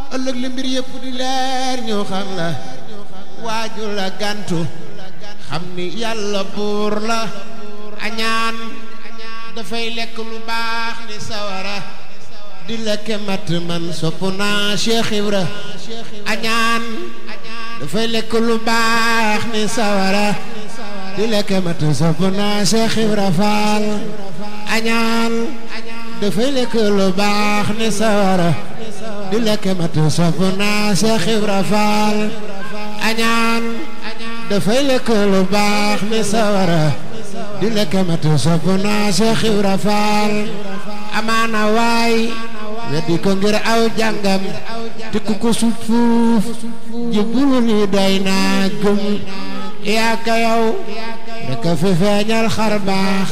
ëllëg li mbir yëpp di leer ñu xam la waaju la gantu xam ni yàlla buur la añaan dafay lekk lu baax ni sawara di lekke mat man sopp naa Cheikh Ibra añaan dafay lekk lu baax ni sawara di lekke mat sopp naa Cheikh Ibra Faal añaan dafay lekk lu baax ni sawara di lekke mat sopp naa Cheikh Ibra Faal añaan dafay lekk lu baax ni sawara di lekk mat sopp naa Cheikh Ibra Faal amaana waay weddi ko ngir aw jàngam te ku ko sut fuuf jëbbulu ni doy naa gëm yaa ka yow rek a fi feeñal xar baax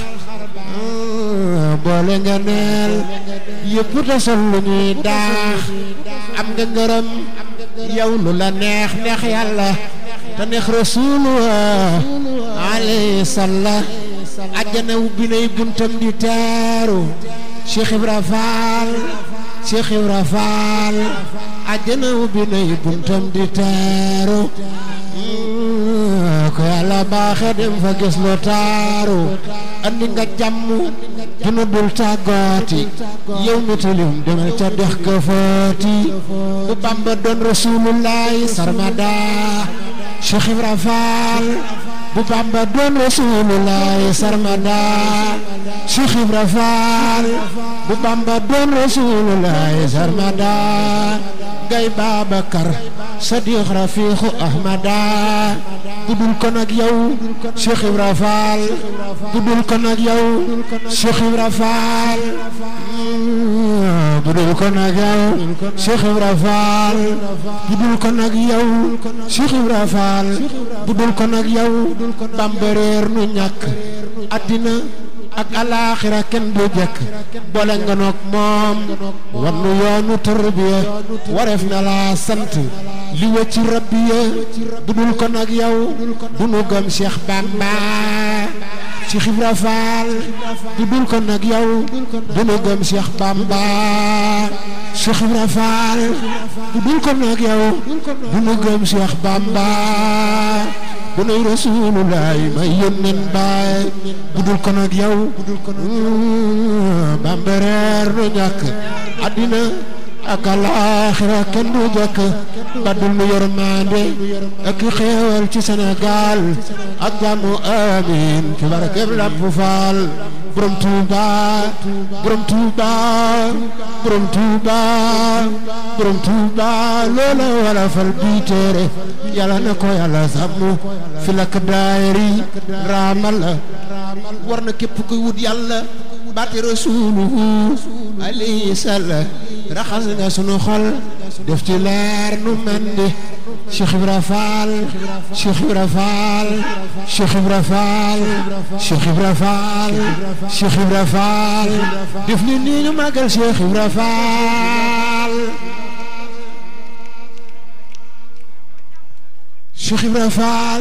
boole nga neel yëpp te sol lu ñuy daax am nga ngërëm yow lu la neex neex yàlla te neex rasuulu alayhi salla àjjana ubbi nay buntam di teeru Cheikh Ibra Faal Cheikh Ibra Faal àjjana ubbi nay buntam di teeru ko yàlla baaxe dem fa gis lu taaru andi nga jàmm duna dul tàggooti yow mi tilim demal ca dex ga footi bu Bamba doon rasulullahi sarmada Cheikh Ibra Faal bu Bamba doon rasulullahi sarmada Cheikh Ibra Faal bu Bamba doon rasulullahi sarmada gay Babakar Sadiq Rafiqu Ahmada bu dul ko nag yow Cheikh Ibra Faal bu dul ko nag yow Cheikh Ibra Faal bu dul ko nag yow Cheikh Ibra Faal bu dul ko nag yow Cheikh Ibra Faal bu dul ko nag yow Bamba réer nu ñàkk àddina ak alaaxira kenn du jekk boole nga noog moom war nu yoonu tarbiya wareef na laa sant li wëcc rabbiya bu dul ko nag yow du nu gëm Cheikh Bamba Cheikh Ibra Faal bu dul ko nag yow du nu gëm Cheikh Bamba Cheikh Ibra Faal bu dul ko nag yow du nu gëm Cheikh Bamba bu nuy rasulullaay may yónneen baay bu dul ko nag yow Bamba reer nu ñàkk àddina ak alaaxira kenn du jëkk baddul nu yërmande ak xéewal ci Sénégal ak jàmmu amiin ci barkeb Lamp Faal borom Tuuba borom Tuuba borom Tuuba borom Tuuba loola wala fal bii téere yàlla na ko yàlla sàmm fi lak daayiri raamal la war na képp kuy wut yàlla baati rasuluhu alayhi salla raxas nga sunu xol def ci leer nu mandi Cheikh Ibra Faal Cheikh Ibra Faal Cheikh Ibra Faal Cheikh Ibra Faal Cheikh Ibra Faal def ni nii ñu màggal Cheikh Ibra Faal Cheikh Ibra Faal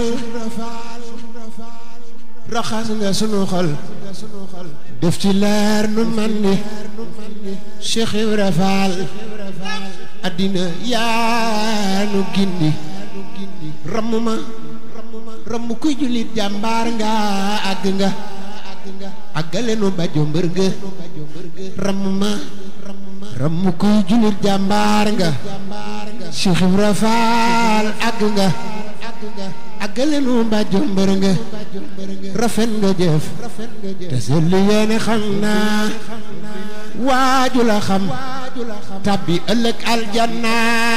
raxas nga sunu xol def ci leer nu mandi Cheikh Ibra Faal addina yaa nu gindi ramm ma ramm kuy jullit jàmbaar nga àgg nga àggale nu bajo mbër nga ramm ma ramm kuy jullit jàmbaar nga Cheikh Ibra Faal àgg nga àggale nu bajo mbër nga rafet nga jëf te selli yéene xam naa waaju la xam tabbi ëllëg aljanna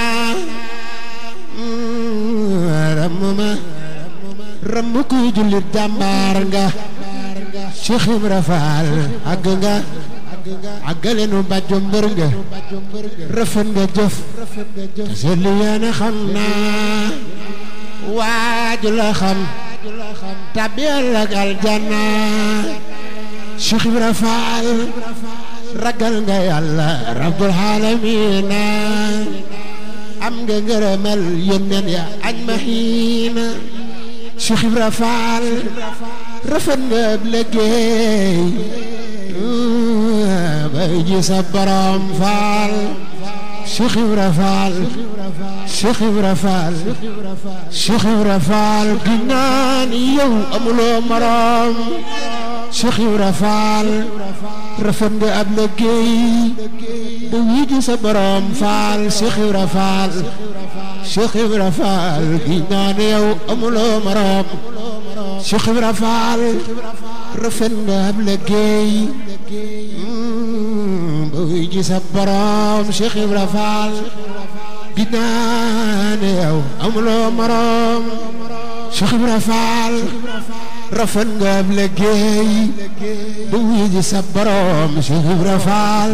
ramm ma ramm kuy jullit jàmbaar nga Cheikh Ibra Faal àgg nga àggale nu bàjjo mbër nga rafet nga jëf te selli yéene xam naa waaju la xam tabbi ëllëg aljanna Cheikh Ibra Faal ragal nga yàlla rabbul aalamiina am nga ngërëmal yónneen ya añ ma xiina Cheikh Ibra Faal rafet nga ab liggéey bay ji sa borom faal Cheikh Ibra Fall Cheikh Ibra Fall Cheikh Ibra Fall ginnaa ni yow amuloo morom Cheikh Ibra Fall rafet nga ab liggéey da wii sa borom Fall Cheikh Ibra Fall Cheikh Ibra Fall ginnaa ni yow amuloo morom Cheikh Ibra Fall rafet nga ab liggéey ba wii sa borom Cheikh Ibra Fall ginnaa ni yow amuloo morom Cheikh Ibra Fall rafet nga ab liggéey ba wuyu sa borom Cheikh Ibra Fall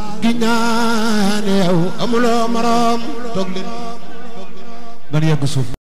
ginnaaw ne yow amuloo morom toog leen ban yegg suuf